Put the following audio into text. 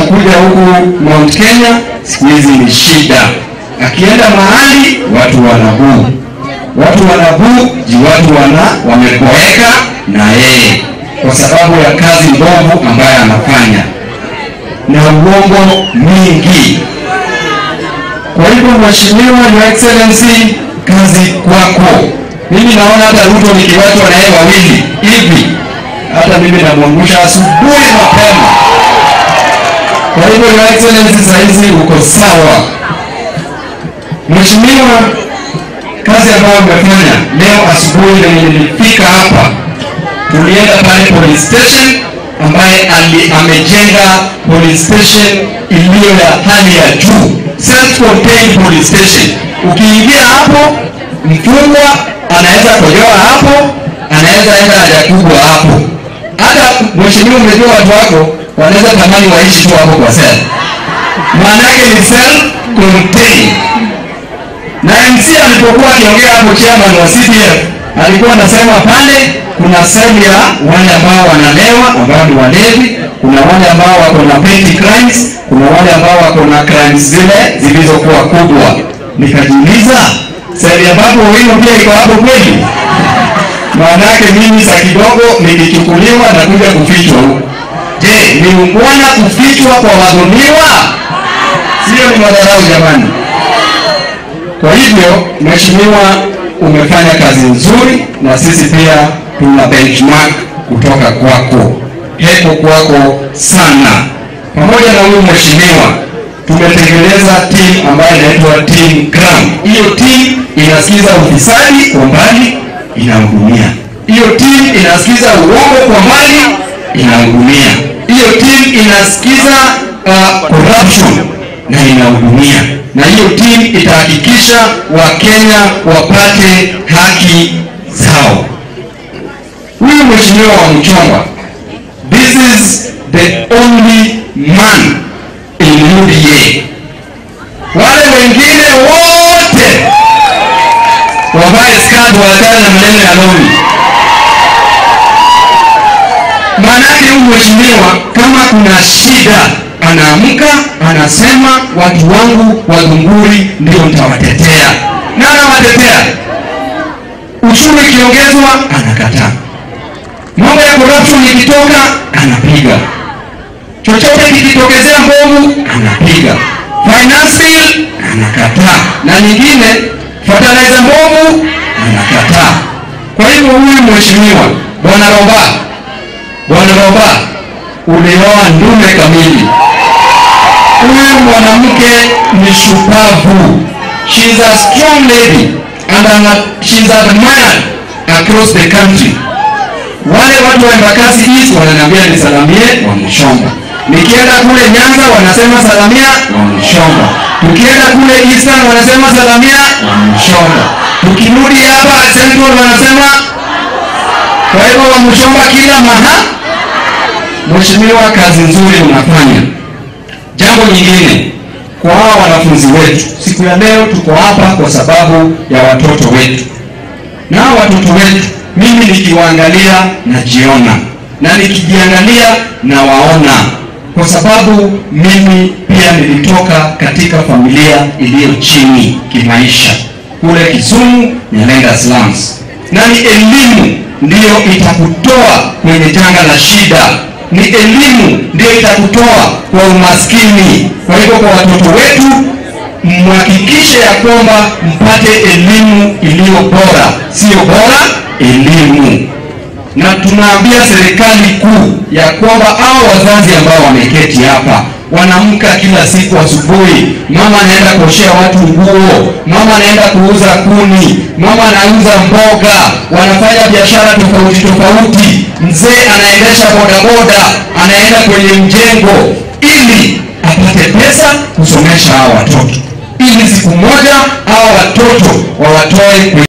kukuja huku Mount Kenya siku hizi ni shida. Akienda mahali watu wanabuu, watu wanabuu ji watu wana wameboeka na yeye kwa sababu ya kazi mbovu ambayo anafanya na uongo mingi. Kwa hivyo Mheshimiwa Your Excellency, kazi kwako. Mimi naona hata Ruto nikiwachwa na yeye wawili hivi, hata mimi namwangusha asubuhi mapema. Kwa hivyo Your Excellency, saa hizi uko sawa. Mheshimiwa, kazi ambayo umefanya leo asubuhi na nilifika hapa, tulienda pale police station ambaye ali, amejenga police station iliyo ya hali ya juu, self contained police station. Ukiingia hapo, mfungwa anaweza kojoa hapo, anaweza enda haja kubwa hapo. Hata mheshimiwa, umejua watu wako wanaweza tamani waishi tu hapo kwa cell, maanake ni self contained na MC alipokuwa akiongea hapo, chairman wa CDF alikuwa anasema pale kuna sehemu ya wale ambao wanalewa ambao ni walevi, kuna wale ambao wako na petty crimes, kuna wale ambao wako na crimes zile zilizokuwa kubwa. Nikajiuliza sehemu ambapo wino pia iko hapo kweli? Maanake mimi saa kidogo nilichukuliwa na kuja kufichwa huko. Je, ni ungwana kufichwa kwa wadhulumiwa? Sio, ni madharau jamani. Kwa hivyo mheshimiwa, umefanya kazi nzuri, na sisi pia tuna benchmark kutoka kwako. Heko kwako sana. Pamoja na huyu mheshimiwa, tumetengeneza team ambayo inaitwa team ground. Hiyo team inasikiza ufisadi kwa mbali, inahudumia. Hiyo team inasikiza uongo kwa mbali, inahudumia. Hiyo team inasikiza uh, corruption na inahudumia na hiyo timu itahakikisha Wakenya wapate haki zao. Huyu mheshimiwa wa Mchongwa, this is the only man in UDA. Wale wengine wote wavae skati, waachane na maneno ya lori. Maanake huyu mheshimiwa kama kuna shida anaamka anasema, watu wangu wa Gunguri ndio nitawatetea, na anawatetea. Uchumi ikiongezwa anakataa, mambo ya corruption ikitoka anapiga, chochote kikitokezea mbovu anapiga, finance bill anakataa, na nyingine fertilizer mbovu anakataa. Kwa hivyo huyu mheshimiwa bwana Roba, bwana Roba, ulioa ndume kamili. Huyu mwanamke ni shupavu. She is a strong lady and ana, she is admired across the country. Wale watu wa Embakasi East wananiambia nisalamie Wamshomba. Nikienda kule Nyanza wanasema salamia Wamshomba. Tukienda kule Eastern wanasema salamia Wamshomba. Tukirudi hapa Central wanasema kwa hivyo Wamshomba kila maha. Mheshimiwa, kazi nzuri unafanya. Jambo nyingine kwa hawa wanafunzi wetu, siku ya leo tuko hapa kwa sababu ya watoto wetu, na hawa watoto wetu, mimi nikiwaangalia najiona, na nikijiangalia nawaona, kwa sababu mimi pia nilitoka katika familia iliyo chini kimaisha kule Kisumu, Nyalenga slums, na ni elimu ndiyo itakutoa kwenye janga la shida ni elimu ndio itakutoa kwa umaskini. Kwa hivyo kwa watoto wetu, mhakikishe ya kwamba mpate elimu iliyo bora, sio bora elimu. Na tunaambia serikali kuu ya kwamba hao wazazi ambao wameketi hapa wanamka kila siku asubuhi, mama anaenda kuoshea watu nguo, mama anaenda kuuza kuni, mama anauza mboga, wanafanya biashara tofauti tofauti, mzee anaendesha bodaboda, anaenda kwenye mjengo ili apate pesa kusomesha hao watoto, ili siku moja hao watoto wawatoe